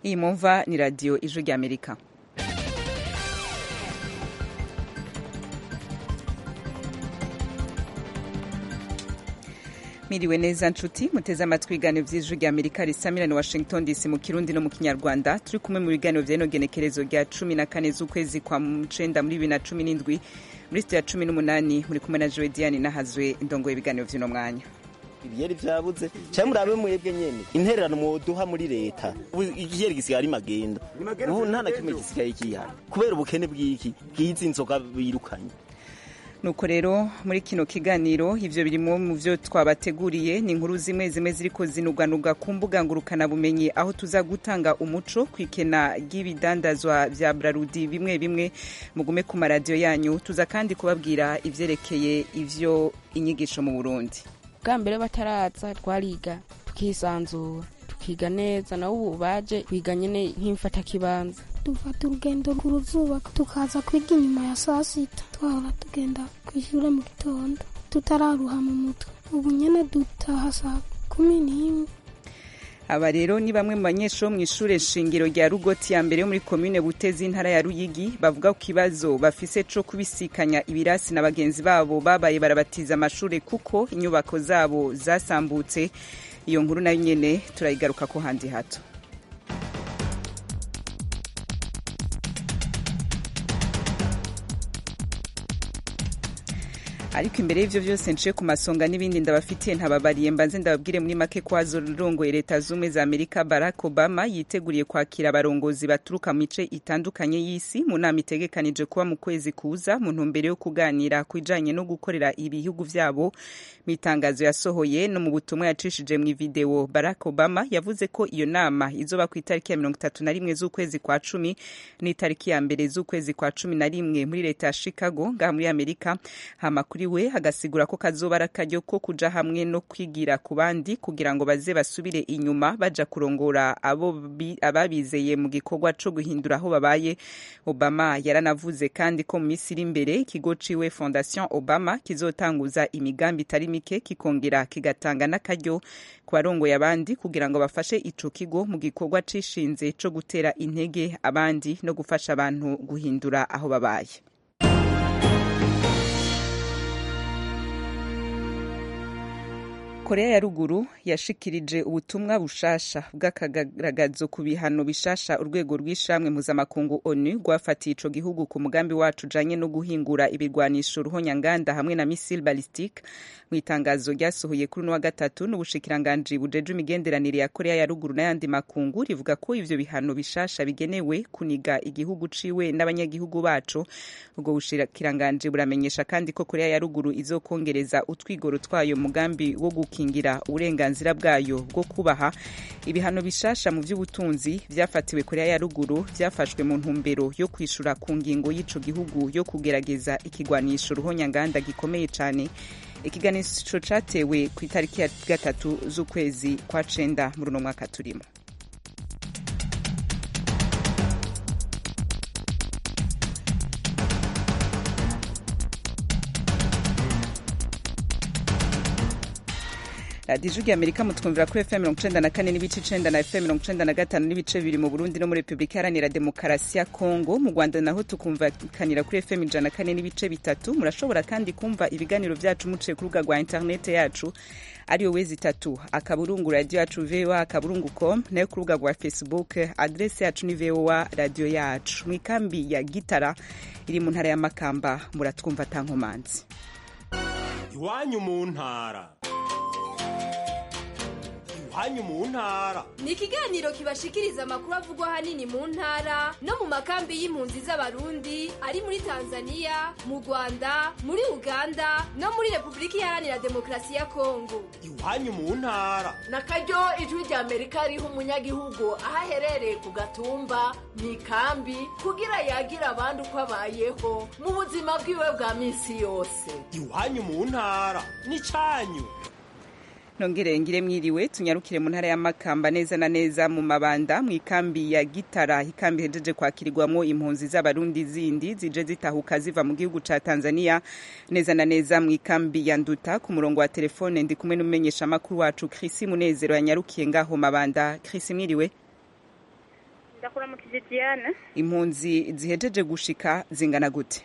iyi mumva ni radiyo ijwi ry'amerika Miriwe neza nshuti muteze amatwi ibiganiro vy'ijwi rya Amerika risamirana Washington DC mu Kirundi no mu Kinyarwanda turi kumwe mu biganiro vy'ino genekerezo rya cumi na kane z'ukwezi kwa cenda muri bibiri na cumi n'indwi muri sitiyo ya cumi n'umunani muri kumwe na Joe Diane nahazwe indongo y'ibiganiro vy'uno mwanya ibiyeri vyabuze cyangwa murabe mwebwe nyene intererano mwoduha muri leta ubu igiheri gisigaye ari magenda ubu nta na kimwe gisigaye kihana kubera ubukene bw'iki bw'izi nzoga birukanye nuko rero muri kino kiganiro ivyo birimo mu vyo twabateguriye ni inkuru zimwe zimwe ziriko zinuganuga ku mbuga ngurukana bumenyi aho tuza gutanga umuco kw'ikena ry'ibidandazwa vya brarudi bimwe bimwe mugume ku maradiyo yanyu tuza kandi kubabwira ivyerekeye ivyo inyigisho mu burundi bwa mbere bataraza twariga tukisanzura tukiga neza nawe ubu baje kwiga nyene nk'imfatakibanza dufata urugendo ku ruzuba tukaza kwiga inyuma ya saa sita twahora tugenda ku ishure mu gitondo tutararuha mu mutwe ubu nyene dutaha saa kumi n'imwe aba rero ni bamwe mu banyeshuri mu ishure shingiro rya rugoti ya mbere yo muri komine butezi intara ya ruyigi bavuga ku kibazo bafise co kubisikanya ibirasi na bagenzi babo babaye barabatiza amashure kuko inyubako zabo zasambutse iyo nkuru nayo nyene turayigaruka ko handi hato ariko imbere y'ivyo vyose nciye ku masonga n'ibindi ndabafitiye ntababariye mbanze ndababwire muri make ko hazorongoye leta zumwe za amerika barack obama yiteguriye kwakira abarongozi baturuka mu mice itandukanye y'isi mu nama itegekanije kuba mu kwezi kuza mu ntumbero yo kuganira ku bijanye no gukorera ibihugu vyabo mu itangazo yasohoye no mu butumwa yacishije mu video barack obama yavuze ko iyo nama izoba ku itariki ya mirongo itatu na rimwe z'ukwezi kwa cumi n'itariki ya mbere z'ukwezi kwa cumi na rimwe muri leta ya chicago ngaha muri amerika hama kuri we agasigura ko kazoba ari akaryo ko kuja hamwe no kwigira ku bandi kugira ngo baze basubire inyuma baja kurongora abo ababizeye mu gikorwa co guhindura aho babaye obama yaranavuze kandi ko mu minsi iri imbere ikigo ciwe fondation obama kizotanguza imigambi itari mike kikongera kigatanga n'akaryo ku barongoye abandi kugira ngo bafashe ico kigo mu gikorwa cishinze co gutera intege abandi no gufasha abantu guhindura aho babaye korea ya ruguru yashikirije ubutumwa bushasha bw'akagaragazo ku bihano bishasha urwego rw'ishamwe mpuzamakungu onu rwafatiye ico gihugu ku mugambi wacu ujanye no guhingura ibirwanisho ruhonyanganda hamwe na misile ballistique mu itangazo ryasohoye kuri uno wa gatatu n'ubushikiranganji bujeje imigenderanire ya korea ya ruguru n'ayandi makungu rivuga ko ivyo bihano bishasha bigenewe kuniga igihugu ciwe n'abanyagihugu baco ubwo bushikiranganji buramenyesha kandi ko korea ya ruguru izokongereza utwigoro twayo mugambi wo gukingira uburenganzira bwayo bwo kubaha ibihano bishasha mu vy'ubutunzi vyafatiwe korea ya ruguru vyafashwe mu ntumbero yo kwishura ku ngingo y'ico gihugu yo kugerageza ikigwanisho ruhonyanganda gikomeye cane ikiganisho catewe ku itariki ya gatatu z'ukwezi kwa cenda muri uno mwaka turimo radiyo ijwi amerika mutwumvira kuri fm mirongo icenda na kane n'ibice icenda na fm mirongo icenda na gatanu n'ibice bibiri mu burundi no muri repubulika iharanira demokarasi ya kongo mu rwanda naho tukumvikanira kuri fm ijana na kane n'ibice bitatu murashobora kandi kumva ibiganiro vyacu muciye ku rubuga rwa interinete yacu ariyo wezi itatu akaburungu radiyo yacu voa akaburungu com nayo ku rubuga rwa facebook adrese yacu ni voa radiyo yacu mu ikambi ya gitara iri mu ntara ya makamba muratwumva tankomanzi iwanyu mu ntara iwanyu mu ntara ni ikiganiro kibashikiriza amakuru avugwa ahanini mu ntara no mu makambi y'impunzi z'abarundi ari muri tanzania mu rwanda muri uganda no muri repubulika iharanira demokarasi ya kongo iwanyu mu ntara na karyo ijwi rya amerika riha umunyagihugu aho aherereye ku gatumba mu ikambi kugira yagira abandi uko abayeho mu buzima bwiwe bwa minsi yose iwanyu mu ntara ni cyanyu nongere ngire mwiriwe tunyarukire mu ntara ya makamba neza na neza mu mabanda mu ikambi ya gitara ikambi hejeje kwakirirwamo impunzi z'abarundi zindi zije zitahuka ziva mu gihugu ca tanzania neza na neza mu ikambi ya nduta ku murongo wa telefone ndi kumwe n'umumenyesha makuru wacu krisi munezero yanyarukiye ngaho mabanda krisi mwiriwe ndakuramukije diane impunzi zihejeje gushika zingana gute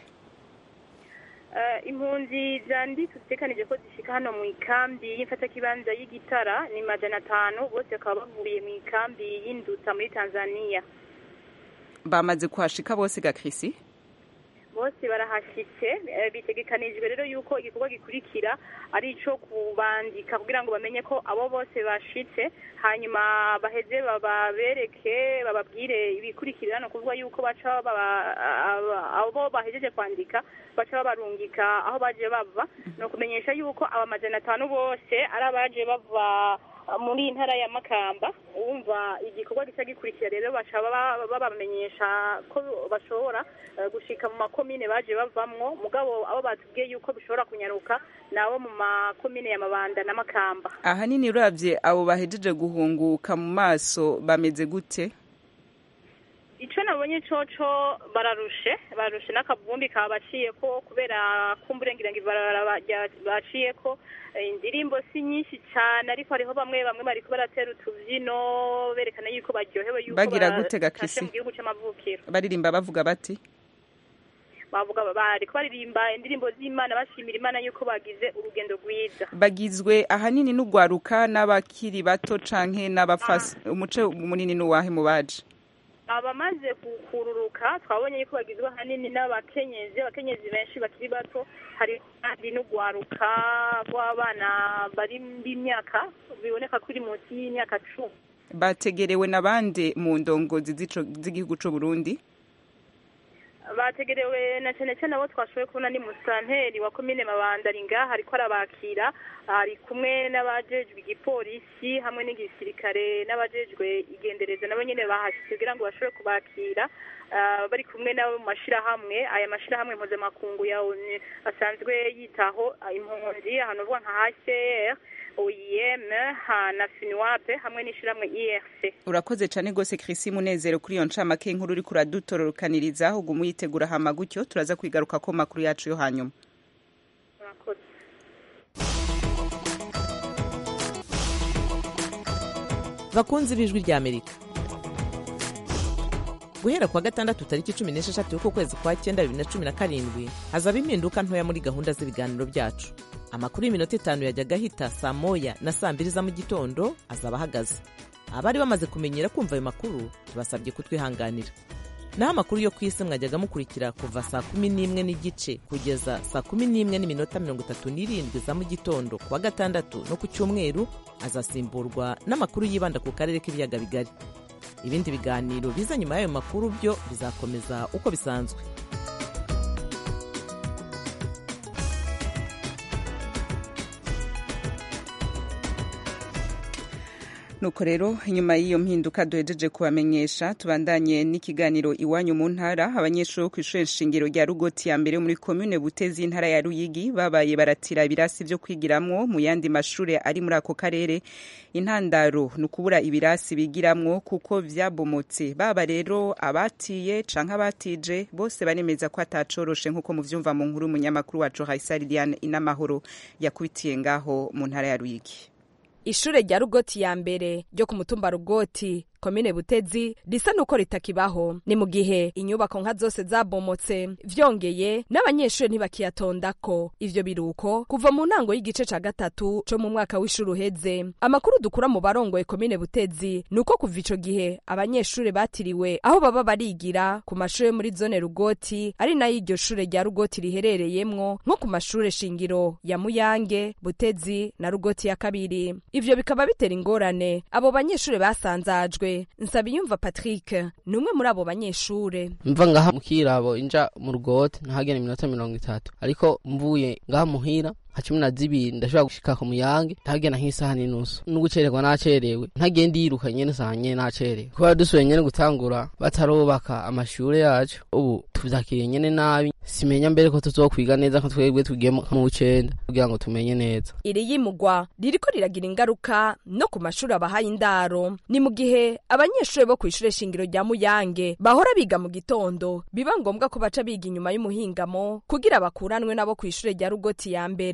Eh, impunzi zandi tutekanije ko zishika hano mu ikambi y'imfatakibanza y'igitara ni majana atanu bose bakaba bavuye mu ikambi y'induta muri tanzania bamaze kuhashika bose ga Chrissy bose barahashyitse eh, bitegekanijwe rero yuko igikorwa gikurikira ari ico kubandika kugira ngo bamenye ko abo bose bashitse hanyuma baheze bababereke bababwire ibikurikira no kuvuga yuko baca baba- aba- abo bahejeje kwandika baca babarungika aho baje bava ni ukumenyesha yuko aba majana atanu bose ari abaje bava muri iyi ntara ya makamba wumva igikorwa gica gikurikira rero baca baba- babamenyesha ko bashobora eh, gushika mu makomine baje bavamwo mugabo abo batubwiye yuko bishobora kunyaruka nabo mu makomine ya mabanda na makamba ahanini uravye abo bahejeje guhunguka mu maso bameze gute ico nabonye coco bararushe bararushe n'akavumbi kabaciyeko kubera kumburengira ngo ibarabara bajya- baciyeko Eh, indirimbo si nyinshi cane ariko hariho bamwe bamwe bariko baratera utuvyino berekana yuko baryohewe yuko Bagira ba- gute ga batashe Chrissy? mu gihugu c'amavukiro baririmba bavuga bati bavuga bariko baririmba indirimbo z'imana bashimira imana yuko bagize urugendo rwiza bagizwe ahanini n'ugwaruka n'abakiri bato canke n'abafasi umuce munini n'uwahe mu baje abamaze kukururuka twabonye yuko bagizwe ahanini n'abakenyezi abakenyezi benshi bakiri bato hari kandi n'ugwaruka rw'abana bari b'imyaka biboneka ko iri munsi y'imyaka cumi bategerewe na bande mu ndongozi z'ico- z'igihugu c'u Burundi bategerewe na cyane cyane abo twashoboye kubona ni musanteri wa komine mabanda ari ngaha ariko arabakira ari kumwe n'abajejwe igipolisi hamwe n'igisirikare n'abajejwe igendereza nabo nyene bahashitse kugira ngo bashobore kubakira ah, bari kumwe nabo mu mashirahamwe aya mashirahamwe mpuzamakungu ya ONU asanzwe yitaho ah, impunzi ahantu uvuga nka HCR OIM ha na FINWAP hamwe n'ishirahamwe IRC urakoze cane gose Chrissy Munezero kuri iyo ncamake inkuru uriko uradutororokaniriza uguma uyitegura hama gutyo turaza kwigaruka ko makuru yacu yo hanyuma murakoze bakunzi b'ijwi rya amerika guhera kuwa gatandatu tariki cumi n'esheshatu y'uko kwezi kwa cyenda bibiri na cumi na karindwi hazaba impinduka ntoya muri gahunda z'ibiganiro byacu amakuru y'iminota itanu yajyaga ahita saa moya na saa mbiri za mu gitondo azaba ahagaze abari bamaze kumenyera kumva ayo makuru tubasabye kutwihanganira naho amakuru yo ku isi mwajyaga mukurikira kuva saa kumi n'imwe n'igice kugeza saa kumi n'imwe n'iminota mirongo itatu n'irindwi za mu gitondo kuwa gatandatu no ku cyumweru azasimburwa n'amakuru yibanda ku karere k'ibiyaga bigari ibindi biganiro biza nyuma y'ayo makuru byo bizakomeza uko bisanzwe nuko rero inyuma y'iyo mpinduka duhejeje kubamenyesha tubandanye n'ikiganiro iwanyu mu ntara abanyeshuri bo ku ishuri nshingiro rya rugoti ya mbere yo muri komune butezi y'intara ya ruyigi babaye baratira ibirasi byo kwigiramwo mu yandi mashuri ari muri ako karere intandaro ni ukubura ibirasi bigiramwo kuko vyabomotse baba rero abatiye canke abatije bose baremeza ko atacoroshe nk'uko muvyumva mu nkuru umunyamakuru wacu haisari diane inamahoro yakubitiye ngaho mu ntara ya ruyigi ishure rya rugoti ya mbere ryo ku mutumba rugoti komine butezi risa nuko ritakibaho ni mu gihe inyubako nka zose zabomotse vyongeye n'abanyeshuri ntibakiyatondako ivyo biruko kuva mu ntango y'igice ca gatatu co mu mwaka w'ishuri uheze amakuru dukura mu barongoye komine butezi ni uko kuva ico gihe abanyeshuri batiriwe aho baba barigira ku mashuri yo muri zone rugoti ari nayo iryo shure rya rugoti riherereyemwo nko ku mashure shingiro ya muyange butezi na rugoti ya kabiri ivyo bikaba bitera ingorane abo banyeshuri basanzajwe nsabiyumva patrick ni umwe muri abo banyeshure mva ngaha mukirabo inja mu rugote ntahagenda iminota mirongo itatu ariko mvuye ngaha muhira nka cumi na zibiri ndashobora gushika ku muyange ntagenda nk'isaha n'inusu n'ugucererwa nacerewe ntagenda yiruka nyene saha nyene nacerewe kubera dusubiye nyene gutangura batarubaka amashure yacu ubu tuvyakiriye nyene nabi simenya mbere ko tuzokwiga neza ko twebwe tugiye mu w'icenda kugira ngo tumenye neza iri yimugwa ririko riragira ingaruka no ku mashuri abahaye indaro ni mu gihe abanyeshuri bo kw'ishure shingiro rya muyange bahora biga mu gitondo biba ngombwa ko baca biga inyuma y'umuhingamo kugira bakuranwe nabo kw'ishure rya rugoti ya mbere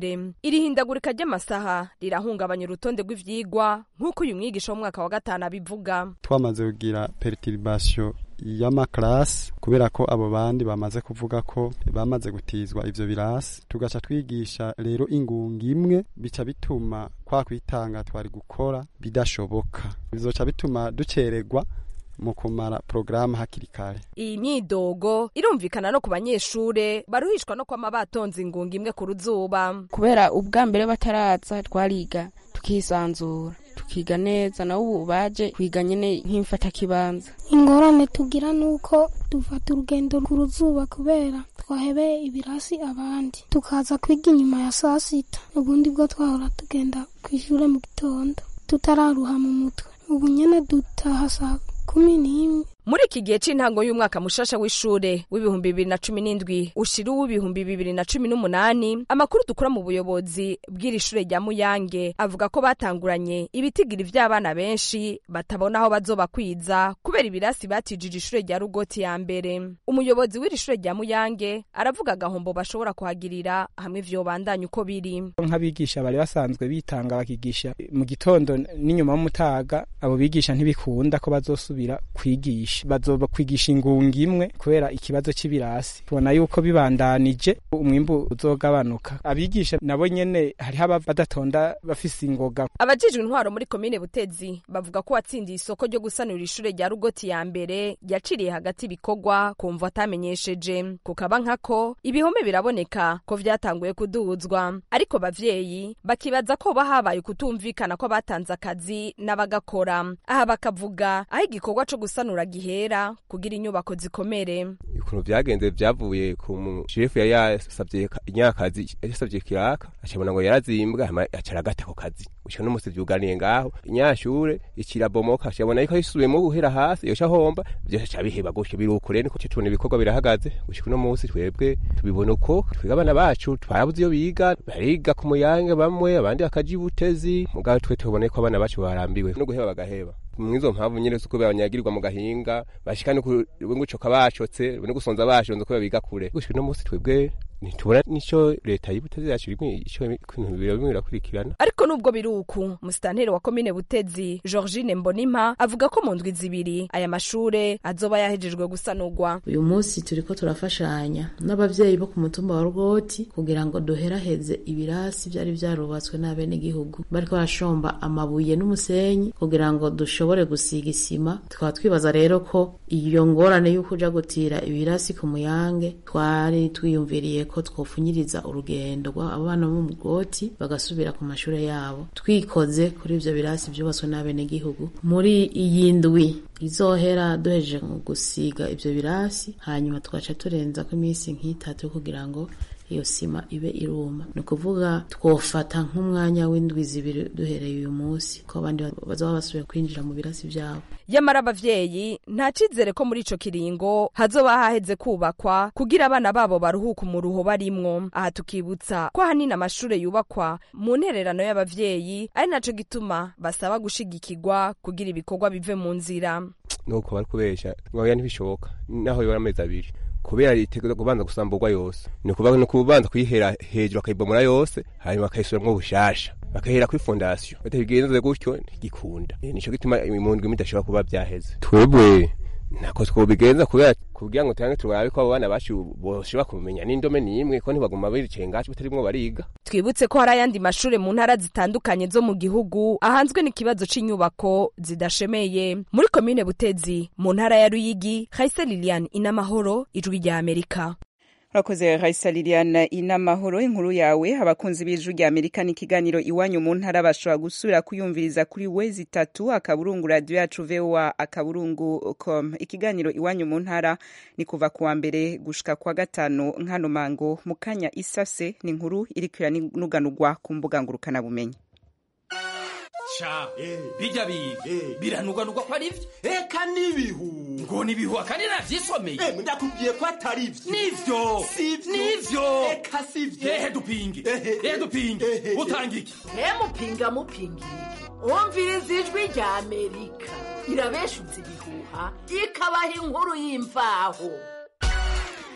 mbere iri hindagurika ry'amasaha rirahungabanya urutonde rw'ivyigwa nk'uko uyu mwigisha w'umwaka wa gatanu abivuga twamaze kugira perturbation y'amakarasi kubera ko abo bandi bamaze kuvuga ko bamaze gutizwa ivyo birasi tugaca twigisha rero ingunga imwe bica bituma kwa kwitanga twari gukora bidashoboka bizoca bituma ducererwa mu kumara porogaramu hakiri kare iyi myidogo irumvikana no ku banyeshure baruhishwa no kwama batonze ingunga imwe ku ruzuba kubera ubwa mbere bataraza twariga tukisanzura tukiga neza nawe ubu baje kwiga nyene nk'imfatakibanza ingorane tugira nuko dufata urugendo ku ruzuba kubera twahebeye ibirasi abandi tukaza kwiga inyuma ya saa sita ubundi bwo twahora tugenda ku ishure mu gitondo tutararuha mu mutwe ubu nyene dutaha saa kumi n'imwe muri iki gihe c'intango y'umwaka mushasha w'ishure w'ibihumbi bibiri na cumi n'indwi ushira uw'ibihumbi bibiri na cumi n'umunani amakuru dukura mu buyobozi bw'iri shure rya muyange avuga ko batanguranye ibitigiri vy'abana benshi batabona aho bazobakwiza kubera ibirasi batijije ishure rya rugoti ya mbere umuyobozi w'iri shure rya muyange aravuga agahombo bashobora kuhagirira hamwe vyobandanya uko biri nk'abigisha bari basanzwe bitanga bakigisha mu gitondo n'inyuma y'umutaga abo bigisha ntibikunda ko bazosubira kwigisha bazoba kwigisha ingunga imwe kubera ikibazo c'ibirasi tubona yuko bibandanije umwimbu uzogabanuka abigisha nabo nyene hariho aba badatonda bafise ingoga abajijwe intwaro muri komine butezi bavuga ko watsindiye isoko ryo gusanura ishure rya rugoti ya mbere yaciriye hagati ibikorwa kumva atamenyesheje kukaba nkako ibihome biraboneka ko vyatanguye kuduzwa ariko bavyeyi bakibaza ko ba habaye ukutumvikana ko batanze akazi n'abagakora aha bakavuga aho igikorwa co gusanura gihera kugira inyubako zikomere ukuntu vyagenze vyavuye ku mushefu yari yasavye inyakazi yasavye kiraka acabona ngo yarazimbwa hama acaragata ako kazi gushika n'umusi vyuganiye ngaho inyashure ikirabomoka acabona yuko yisubiyemo guhera hasi yoca homba vyose ca biheba gutyo biruko rero niko tubona ibikorwa birahagaze gushika uno musi twebwe tubibona uko twiga abana bacu twarabuze iyo biga bariga ku muyange bamwe abandi bakaja ibutezi mugabo twe tubona ko abana bacu barambiwe no guheba bagaheba mwizo mpamvu nyene suko banyagirirwa mu gahinga bashika no ngucoka bacotse no gusonza bashonze ko biga kure gushika no musi twebwe ntitubona nico leta y'ubutezi yacu ico ibintu bimwe birakurikirana ariko nubwo biri uku musitanteri wa komine butezi georgine mbonimpa avuga ko mu ndwi zibiri aya mashure azoba yahejejwe gusanurwa uyu munsi turiko turafashanya n'abavyeyi bo ku mutumba wa rwoti kugira ngo duheraheze ibirasi vyari vyarubatswe n'abenegihugu bariko barashomba amabuye n'umusenyi kugira ngo dushobore gusiga isima tukaba twibaza rero ko iyo ngorane y'uko uja gutira ibirasi ku muyange twari twiyumviriye ko twofunyiriza urugendo abana bo mu bwoti bagasubira ku mashure yabo twikoze kuri ivyo birasi vyubatswe n'abenegihugu muri iyi ndwi izohera duhejeje gusiga ivyo birasi hanyuma tugaca turenzako iminsi nk'itatu kugira ngo iyo sima ibe iruma ni ukuvuga twofata nk'umwanya w'indwi zibiri duhereye uyu munsi ko abandi bazaba basubiye kwinjira mu birasi vyabo yamara abavyeyi nta cizere ko muri ico kiringo hazoba haheze kubakwa kugira abana babo baruhuka umuruho barimwo aha tukibutsa ko ahanini amashure yubakwa mu ntererano y'abavyeyi ari naco gituma basaba gushigikirwa kugira ibikorwa bive mu nzira nuko bari kubesha ngoya ntibishoboka naho yora amezi abiri kubera itegeko kubanza gusamburwa yose ni ukuvuga ni kubanza kuyihera hejuru akayibomora yose hanyuma bakayisubiramwo bushasha bakahera kuri fondasiyo batabigenze gutyo ntigikunda nico gituma mu ndwi midashobora kuba vyaheze twebwe ntako twobigenza kubera kugira ngo tuyange turabe ko abo bana bacu boshobora kumenya n'indome n'imwe ko ntibaguma biricaye ngacu batarimwo bariga twibutse ko hari ayandi mashure mu ntara zitandukanye zo mu gihugu ahanzwe n'ikibazo c'inyubako zidashemeye muri komine butezi mu ntara ya ruyigi haise lilian inamahoro ijwi rya amerika urakoze raisa liliane inamahoro inkuru yawe abakunzi b'ijwi rya amerika n'ikiganiro iwanyu mu ntara bashobora gusubira kuyumviriza kuri wezi itatu akaburungu radiyo yacu voa akaburungu com ikiganiro iwanyu mu ntara ni kuva kuwa mbere gushika kwa gatanu nkano mango mu kanya isase ni inkuru iriko iranuganurwa ku mbuga ngurukanabumenyi ca bijya biga biranugwanugwa ko ari vyo eka n'ibihu ngo nibihu akandi navyisomeye ndakubwiye ko atari vyo nivyo nivyo eka sivyo ehe dupinge ehe dupinge utanga iki mupinga mupinga iki umviriza ijwi rya amerika irabeshutse ibihuha ikabaha inkuru y'imvaho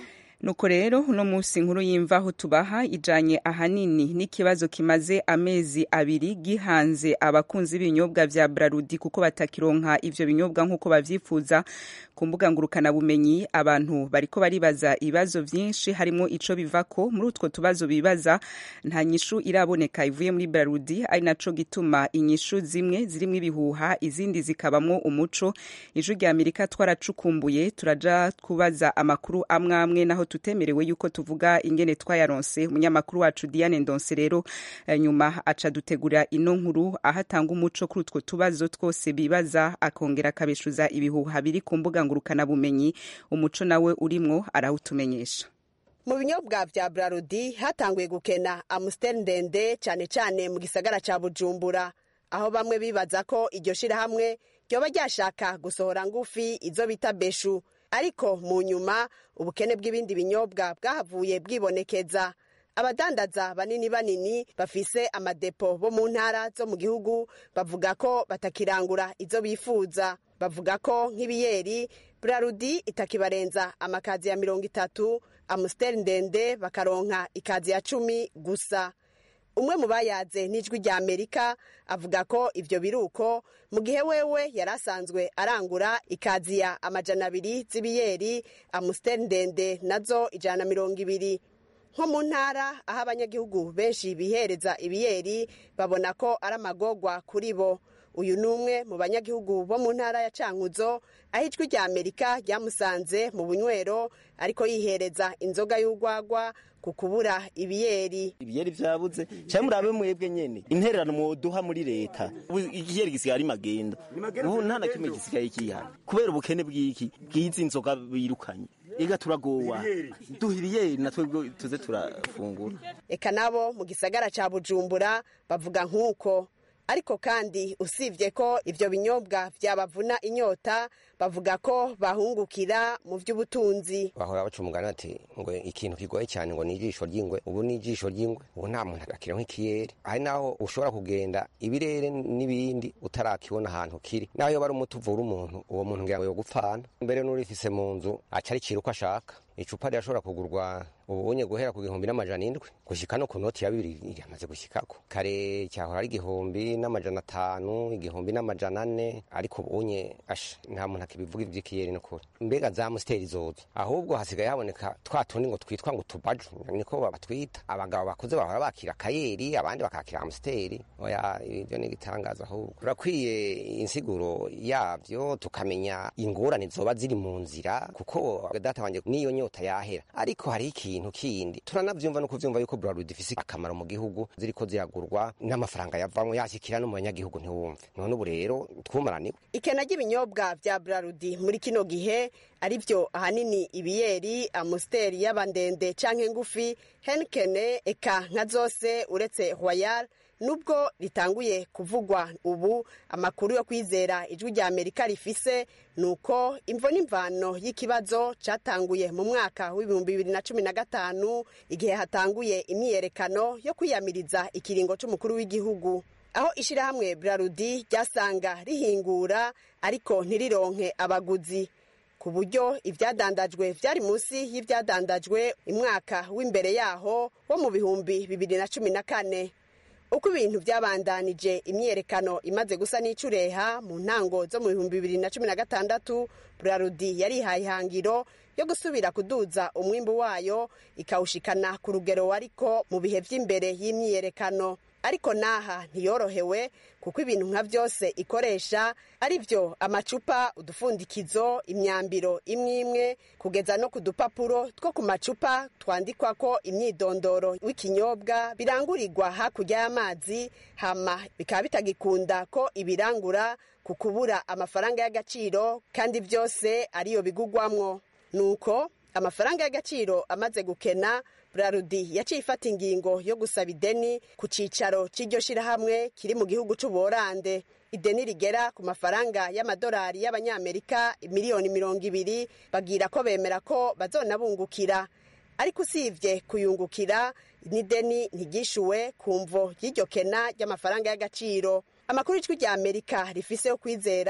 nuko rero uno munsi nkuru y'imvaho tubaha ijanye ahanini n'ikibazo kimaze amezi abiri gihanze abakunzi b'ibinyobwa vya brarudi kuko batakironka ivyo binyobwa nk'uko bavyifuza ku mbuga ngurukanabumenyi abantu bariko baribaza ibibazo vyinshi harimo ico bivako muri utwo tubazo bibaza nta nyishu iraboneka ivuye muri brarudi ari naco gituma inyishu zimwe zirimwo ibihuha izindi zikabamwo umuco ijwi rya amerika twaracukumbuye turaja kubaza amakuru amwe amwe naho tutemerewe yuko tuvuga ingene twayaronse umunyamakuru wacu Diane Ndonse rero eh, nyuma aca dutegura ino nkuru aho atanga umuco kuri utwo tubazo twose bibaza akongera akabeshuza ibihuha biri ku mbuga ngurukana bumenyi umuco nawe urimwo arawutumenyesha mu binyobwa vya brarudi hatanguye gukena amusiteri ndende cyane cyane mu gisagara ca bujumbura aho bamwe bibaza ko iryo shirahamwe ryoba ryashaka gusohora ngufi izo bita beshu ariko mu nyuma ubukene bw'ibindi binyobwa bwahavuye bwibonekeza abadandaza banini banini bafise amadepo bo mu ntara zo mu gihugu bavuga ko batakirangura izo bifuza bavuga ko nk'ibiyeri brarudi itakibarenza amakazi ya mirongo itatu amusiteri ndende bakaronka ikazi ya cumi gusa umwe mu bayaze n'ijwi rya amerika avuga ko ivyo biruko mu gihe wewe yari asanzwe arangura ikaziya amajana abiri z'ibiyeri amusiteri ndende nazo ijana na mirongo ibiri nko mu ntara aho abanyagihugu benshi bihereza ibiyeri babona ko ari amagorwa kuri bo uyu ni umwe mu banyagihugu bo mu ntara ya cankuzo aho ijwi rya amerika ryamusanze mu bunywero ariko yihereza inzoga y'urwagwa ku kubura ibiyeri ibiyeri vyabuze cyangwa murabe mwebwe nyene intererano mwoduha muri leta ubu igiyeri gisigaye ari magenda ubu nta na kimwe gisigaye kihana kubera ubukene bw'iki bw'izi nzoga birukanye ega turagowa duha ibiyeri natwe tuze turafungura eka nabo mu gisagara ca bujumbura bavuga nk'uko ariko kandi usibye ko ivyo binyobwa vyabavuna inyota bavuga ko bahungukira mu vy'ubutunzi bahora baca umugani ati ngo ikintu kigoye cyane ngo ni ijisho ry'ingwe ubu ni ijisho ry'ingwe ubu nta muntu agakira nk'ikiyeri hari naho ushobora kugenda ibirere n'ibindi utarakibona ahantu kiri naho yoba ari umuti uvura umuntu uwo muntu ngira ngo yogupfana mbere n'urifise mu nzu aca aricira uko ashaka icupa rirashobora kugurwa ubunye guhera ku gihumbi n'amajana indwi gushyika no ku noti ya bibiri yamaze gushyikako kare cyahora ari igihumbi n'amajana atanu igihumbi n'amajana ane ariko ubunye asha nta muntu akibivuga iby'ikiyeri n'ukuri mbega za musiteri zozo ahubwo hasigaye haboneka twa tundi ngo twitwa ngo tubaju niko babatwita abagabo bakuze bahora bakira akayeri abandi bakakira amusiteri oya ibyo ni igitangaza ahubwo turakwiye insiguro yabyo tukamenya ingorane zoba ziri mu nzira kuko data wanjye niyo nyota yahera ariko hari ikintu kindi turanavyumva no kuvyumva yuko Bralud ifise akamaro mu gihugu ziriko ziragurwa n'amafaranga yavamwo yashikira no mu banyagihugu ntiwumve none ubu rero twumaraniwe ikena ry'ibinyobwa vya brarudi muri kino gihe ari vyo ahanini ibiyeri amusiteri y'abandende canke ngufi henkene eka nka zose uretse royal nubwo ritanguye kuvugwa ubu amakuru yo kwizera ijwi rya amerika rifise ni uko imvo n'imvano y'ikibazo catanguye mu mwaka w'ibihumbi bibiri na cumi na gatanu igihe hatanguye imyiyerekano yo kwiyamiriza ikiringo c'umukuru w'igihugu aho ishirahamwe brarudi ryasanga rihingura ariko ntirironke abaguzi ku buryo ivyadandajwe vyari munsi y'ivyadandajwe imwaka w'imbere yaho wo mu bihumbi bibiri na cumi na kane uko ibintu byabandanije imyiyerekano imaze gusa n'icureha mu ntango zo mu bihumbi bibiri na cumi na gatandatu burarudi yarihaye ihangiro yo gusubira kuduza umwimbu wayo ikawushikana ku rugero wariko mu bihe vy'imbere y'imyiyerekano ariko naha ntiyorohewe kuko ibintu nka byose ikoresha ari byo amacupa udufundikizo imyambiro imwe imwe kugeza no ku dupapuro two ku macupa twandikwa ko imyidondoro w'ikinyobwa birangurirwa hakurya y'amazi hama bikaba bitagikunda ko ibirangura ku kubura amafaranga y'agaciro kandi byose ariyo bigugwamwo nuko amafaranga y'agaciro amaze gukena burarudi yaciye ifata ingingo yo gusaba ideni ku cyicaro cy'iryo shyirahamwe kiri mu gihugu cy'ubuholande ideni rigera ku mafaranga y'amadolari y'abanyamerika miliyoni mirongo ibiri bagira ko bemera ko bazonabungukira ariko usibye kuyungukira n'ideni ntigishuwe ku mvo y'iryo kena ry'amafaranga y'agaciro amakuru y'ijwi rya amerika rifise yo kwizera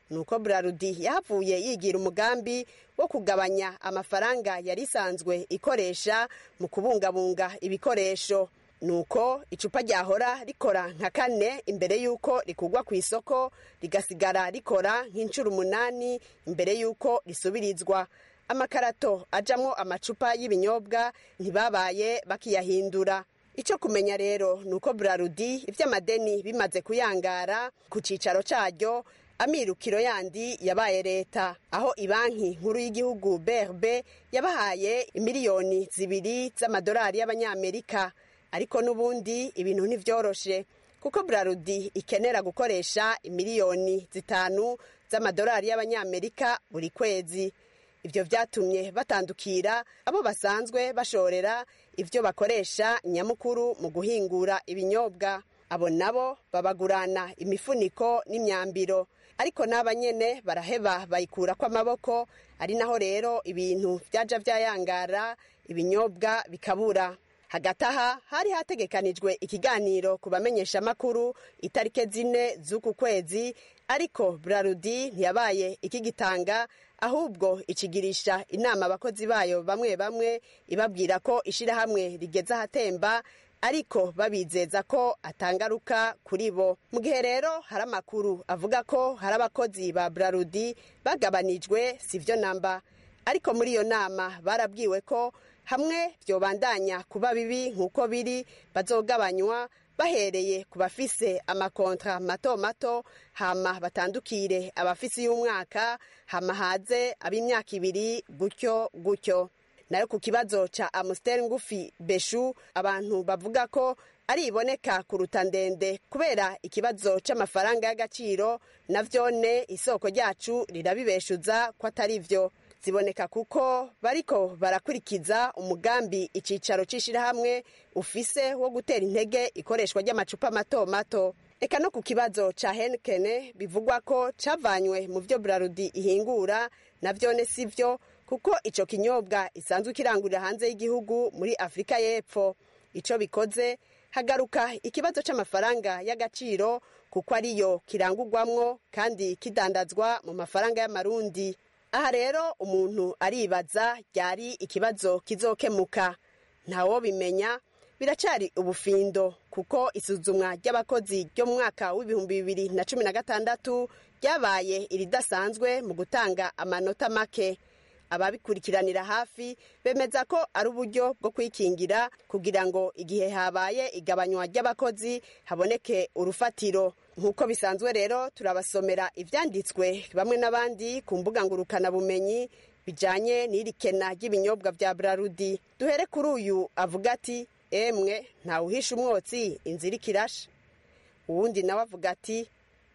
nuko brarudi yahavuye yigira umugambi wo kugabanya amafaranga yari isanzwe ikoresha mu kubungabunga ibikoresho nuko icupa ryahora rikora nka kane imbere y'uko rikugwa ku isoko rigasigara rikora nk'inshuro umunani imbere y'uko risubirizwa amakarato ajamwo amacupa y'ibinyobwa ntibabaye bakiyahindura icyo kumenya rero ni uko burarudi iby'amadeni bimaze kuyangara ku cyicaro cyaryo amirukiro yandi yabaye leta aho ibanki nkuru y'igihugu brb yabahaye miliyoni zibiri z'amadolari y'abanyamerika ariko n'ubundi ibintu ntibyoroshe kuko burarudi ikenera gukoresha miliyoni zitanu z'amadolari y'abanyamerika buri kwezi ibyo byatumye batandukira abo basanzwe bashorera ibyo bakoresha nyamukuru mu guhingura ibinyobwa abo nabo babagurana imifuniko n'imyambiro ariko n'aba nyene baraheba bayikura kw'amaboko ari naho rero ibintu byaja byayangara ibinyobwa bikabura hagati aha hari hategekanijwe ikiganiro ku bamenyeshamakuru itarike zine z'uku kwezi ariko burarudi ntiyabaye ikigitanga ahubwo ikigirisha inama abakozi bayo bamwe bamwe ibabwira ko ishyirahamwe rigeze ahatemba ariko babizeza ko atangaruka kuri bo mu gihe rero hari amakuru avuga ko hari abakozi ba burarudi bagabanijwe si byo namba ariko muri iyo nama barabwiwe ko hamwe byobandanya kuba bibi nk'uko biri bazogabanywa bahereye ku bafise amakontra mato mato hama batandukire abafise y'umwaka hama haze ab'imyaka ibiri gutyo gutyo nayo ku kibazo ca amusiteri ngufi beshu abantu bavuga ko ari iboneka kuruta ndende kubera ikibazo c'amafaranga y'agaciro na vyone isoko ryacu rirabibeshuza ko atari vyo ziboneka kuko bariko barakurikiza umugambi icicaro c'ishirahamwe ufise wo gutera intege ikoreshwa ry'amacupa mato mato eka no ku kibazo ca henkene bivugwa ko cavanywe mu vyo burarudi ihingura na vyone si vyo kuko ico kinyobwa isanzwe kirangurira hanze y'igihugu muri afurika y'epfo ico bikoze hagaruka ikibazo c'amafaranga y'agaciro kuko ariyo kirangurwamwo kandi kidandazwa mu mafaranga y'amarundi aha rero umuntu aribaza ryari ikibazo kizokemuka ntawo bimenya biracari ubufindo kuko isuzumwa ry'abakozi ryo mu mwaka w'ibihumbi bibiri na cumi na gatandatu ryabaye iridasanzwe mu gutanga amanota make ababikurikiranira hafi bemeza ko ari uburyo bwo kwikingira kugira ngo igihe habaye igabanywa ry'abakozi haboneke urufatiro nk'uko bisanzwe rero turabasomera ibyanditswe bamwe n'abandi ku mbuga ngurukanabumenyi bijyanye n'iri kena ry'ibinyobwa bya burarudi duhere kuri uyu avuga ati emwe ntawuhisha umwotsi inzira ikirasha uwundi nawe avuga ati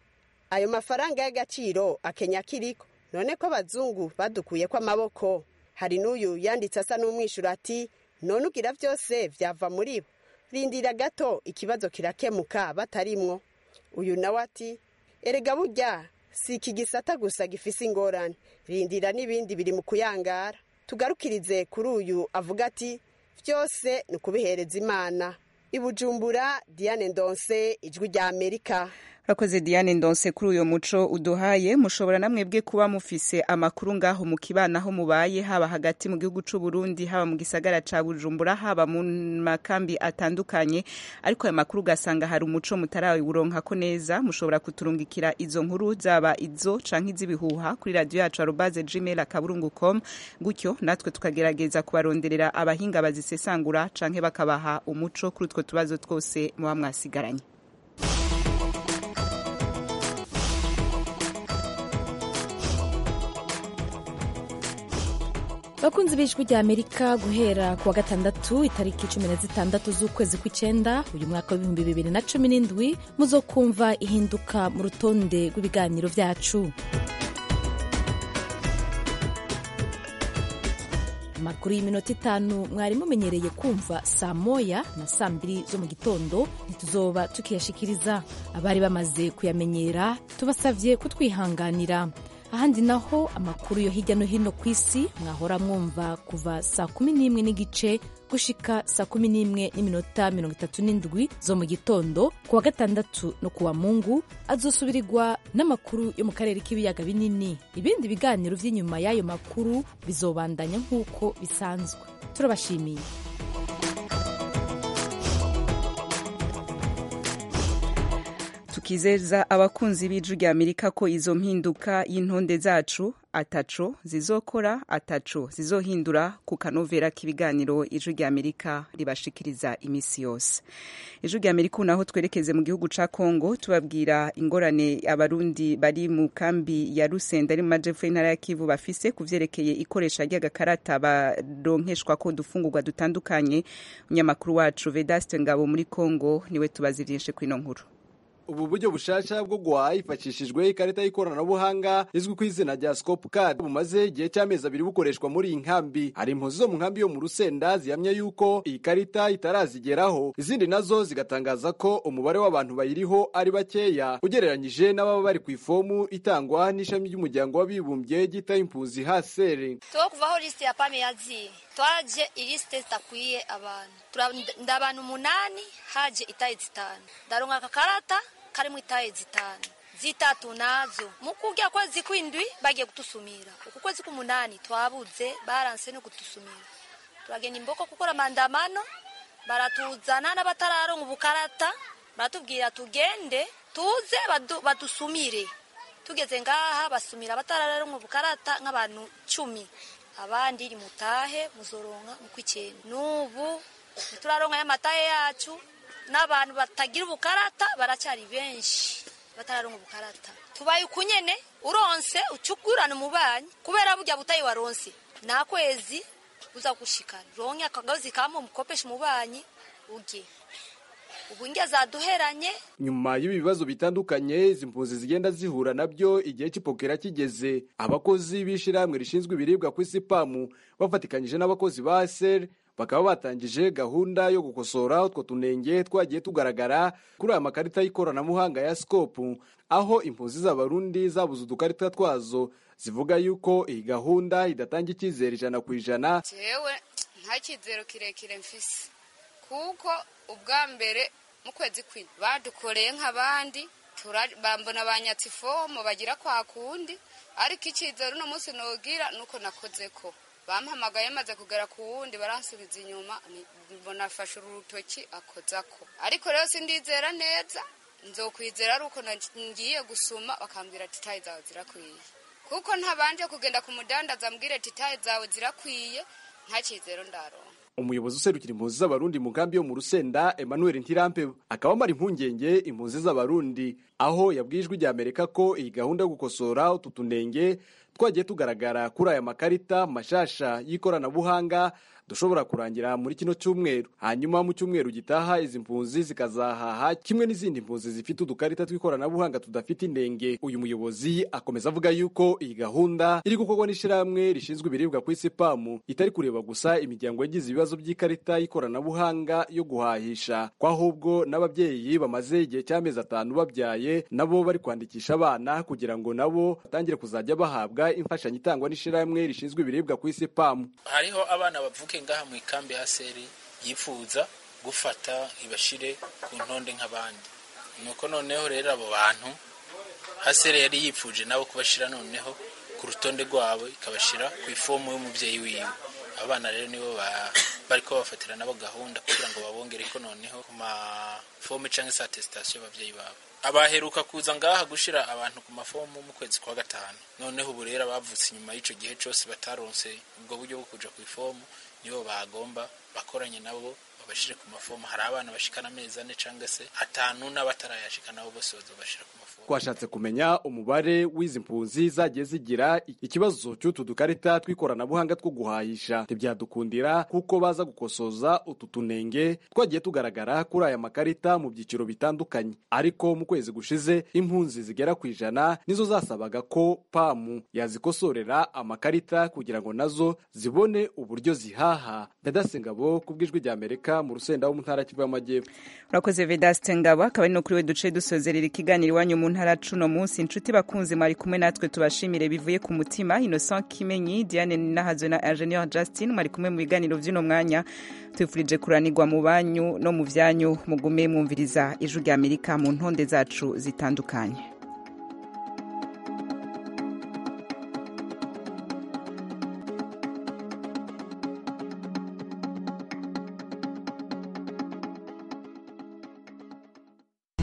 ayo mafaranga y'agaciro akenya kiriko none ko abazungu badukuye ko amaboko hari n'uyu yanditse asa n'umwishyura ati none ugira byose byava muri bo rindira gato ikibazo kirakemuka batarimwo uyu nawe ati erega burya si iki gisata gusa gifise ingorane rindira n'ibindi biri mu kuyangara tugarukirize kuri uyu avuga ati byose ni ukubihereza imana ibujumbura diane ndonse ijwi rya amerika urakoze diane ndonse kuri uyu muco uduhaye mushobora namwebwe kuba mufise amakuru ngaho mu kibana aho mubaye haba hagati mu gihugu c'u Burundi haba mu gisagara ca Bujumbura haba mu makambi atandukanye ariko ayo makuru ugasanga hari umuco mutarawuronkako neza mushobora kuturungikira izo nkuru zaba izo canke iz'ibihuha kuri radio yacu arobaze gmail akaburungu com gutyo natwe tukagerageza kubaronderera abahinga bazisesangura canke bakabaha umuco kuri utwo tubazo twose muba mwasigaranye bakunzi b'ijwi rya amerika guhera ku wa gatandatu itariki cumi na zitandatu z'ukwezi kw'icyenda uyu mwaka w'ibihumbi bibiri na cumi n'indwi muzokumva ihinduka mu rutonde rw'ibiganiro byacu amakuru y'iminota itanu mwari mumenyereye kumva saa moya na saa mbiri zo mu gitondo ntituzoba tukiyashikiriza abari bamaze kuyamenyera tubasabye kutwihanganira ahandi naho amakuru yo hirya no hino ku isi mwahora mwumva kuva saa kumi n'imwe n'igice gushika saa kumi n'imwe n'iminota mirongo itatu n'indwi zo mu gitondo ku wa gatandatu no ku wa mungu azosubirirwa n'amakuru yo mu karere k'ibiyaga binini ibindi biganiro vy'inyuma y'ayo makuru bizobandanya nk'uko bisanzwe turabashimiye tukizeza abakunzi b'ijwi rya amerika ko izo mpinduka y'intonde zacu ataco zizokora ataco zizohindura ku kanovera k'ibiganiro ijwi rya amerika ribashikiriza imisi yose ijwi rya amerika naho twerekeze mu gihugu ca kongo tubabwira ingorane abarundi bari mu kambi ya rusenda ari mu majepfo y'intara ya kivu bafise ku vyerekeye ikoresha ry'agakarata baronkeshwa ko dufungurwa dutandukanye umunyamakuru wacu vedaste ngabo muri kongo niwe tubazi vyinshi kw'ino nkuru ubu buryo bushasha bwo guhaha hifashishijwe ikarita y'ikoranabuhanga izwi ku izina rya scope card bumaze igihe cy'amezi abiri bukoreshwa muri iyi nkambi hari impunzi zo mu nkambi yo mu rusenda zihamya yuko iyi karita itarazigeraho izindi nazo zigatangaza ko umubare w'abantu bayiriho ari bakeya ugereranyije n'ababa bari ku ifomu itangwa n'ishami ry'umuryango w'abibumbye ryita impunzi hasere tuwo kuvaho lisite ya pame yaziye twaje ilisite zitakwiye abantu nda abantu umunani haje itaye zitanu ndaronka akakarata karimo itaye zitanu zitatu nazo mu kurya kwezi kw'indwi bagiye kutusumira uku kwezi k'umunani twabuze baranse no kutusumira turagenda imboko gukora mandamano baratuzana n'abatararonka ubukarata baratubwira tugende tuze badusumire tugeze ngaha basumira abatararonka ubukarata nk'abantu cumi abandi iri mutahe muzoronka mu kw'icyenda n'ubu turaronka y'amataye yacu n'abantu batagira ubukarata baracyari benshi batararonka ubukarata tubaye uku nyene uronse ucugurana umubanyi kubera burya butayi waronse nta kwezi uza gushikana ronke akagazi kamwe umukopesha umubanyi urye ubu njya zaduheranye nyuma y'ibi bibazo bitandukanye izi mpunzi zigenda zihura nabyo igihe cy'ipokera kigeze abakozi b'ishyirahamwe rishinzwe ibiribwa ku isi pamu bafatikanyije n'abakozi ba seri bakaba batangije gahunda yo gukosora utwo tunenge twagiye tugaragara kuri aya makarita y'ikoranabuhanga ya sikopu aho impunzi z'abarundi zabuze udukarita twazo zivuga yuko iyi gahunda idatanga icyizere ijana ku ijana jewe nta cyizero kirekire mfise kuko ubwa mbere mu kwezi kw'indwi badukoreye nk'abandi bambona banyatse ifomo bagira kwa kundi ariko icyizere uno munsi nogira nuko nakoze ko bampamagaye maze kugera ku wundi baransubiza inyuma mbona afashe urutoki akozako ariko rero sindizera neza nzokwizera ari uko ngiye gusuma bakambwira ati tayi zawe zirakwiye kuko ntabanje kugenda ku mudandaza ambwira ati tayi zawe zirakwiye nta cyizero ndaronka umuyobozi userukira impunzi z'abarundi mu nkambi yo mu rusenda emmanuel ntirampe akaba amara impungenge impunzi z'abarundi aho yabwiye ijwi rya amerika ko iyi gahunda yo gukosora utu tunenge twagiye tugaragara kuri aya makarita mashasha y'ikoranabuhanga dushobora kurangira muri kino cyumweru hanyuma mu cyumweru gitaha izi mpunzi zikazahaha kimwe n'izindi mpunzi zifite udukarita tw'ikoranabuhanga tudafite inenge uyu muyobozi akomeza avuga yuko iyi gahunda iri gukorwa n'ishyirahamwe rishinzwe ibiribwa ku isi pamu itari kureba gusa imiryango yagize ibibazo by'ikarita y'ikoranabuhanga yo guhahisha ko ahubwo n'ababyeyi bamaze igihe cy'amezi atanu babyaye nabo bari kwandikisha abana kugira ngo nabo batangire kuzajya bahabwa imfashanyo itangwa n'ishyirahamwe rishinzwe ibiribwa ku isi pamu hariho abana bavuke ngaha mu ikambi ya seri yifuza gufata ibashire ku ntonde nk'abandi nuko noneho rero abo bantu haseri yari yifuje nabo kubashira noneho ku rutonde rwabo ikabashira ku ifomu y'umubyeyi wiwe abana rero nibo bari ko bafatira nabo gahunda kugira ngo babongere ko noneho ku mafomu cyangwa se atesitasiyo y'ababyeyi babo abaheruka kuza ngaha gushira abantu ku mafomu mu kwezi kwa gatanu noneho ubu rero abavutse inyuma y'icyo gihe cyose bataronse ubwo buryo bwo kuja ku ifomu nibo bagomba bakoranye nabo babashire ku mafomu hari abana bashikana amezi ane cyangwa se atanu n'abatarayashika nabo bose bazobashira ku mafomu twashatse kumenya umubare w'izi mpunzi zagiye zigira ikibazo cy'utu dukarita tw'ikoranabuhanga two guhahisha ntibyadukundira kuko baza gukosoza utu tunenge twagiye tugaragara kuri aya makarita mu byiciro bitandukanye ariko mu kwezi gushize impunzi zigera ku ijana nizo zasabaga ko pamu yazikosorera amakarita kugira ngo nazo zibone uburyo zihaha ndadasengabo ku bw'ijwi rya amerika amerika mu rusenda wo mu ntara kivu y'amajyepfo urakoze vedaste ngabo akaba ari no kuri we duce dusozerera ikiganiro iwanyu mu ntara cuno munsi inshuti bakunzi mwari kumwe natwe tubashimire bivuye ku mutima innocent kimenyi diane nahazwe na ingenieur justin mwari kumwe mu biganiro vy'uno mwanya twifurije kuranirwa mu banyu no mu vyanyu mugume mwumviriza ijwi rya amerika mu ntonde zacu zitandukanye